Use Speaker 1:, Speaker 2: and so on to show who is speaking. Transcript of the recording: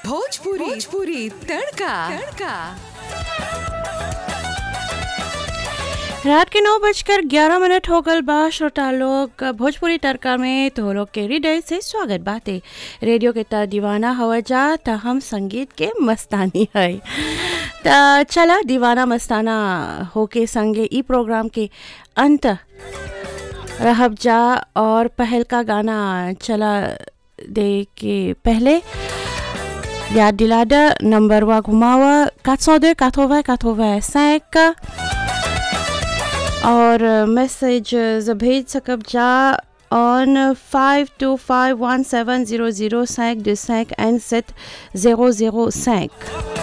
Speaker 1: भोजपुरी भोजपुरी तड़का तड़का
Speaker 2: रात के नौ बजकर ग्यारह मिनट हो गल बा श्रोता लोग भोजपुरी तड़का में तो लोग के हृदय से स्वागत बाते रेडियो के त दीवाना हवा जा त हम संगीत के मस्तानी है त चला दीवाना मस्ताना होके संगे ई प्रोग्राम के अंत रहब जा और पहल का गाना चला दे के पहले याद दिला द नंबर वा घुमावा 402 80 85 और मैसेज भेज सकब जा on five two five one seven zero zero cinq de cinq and सेट ज़ीरो ज़ीरो cinq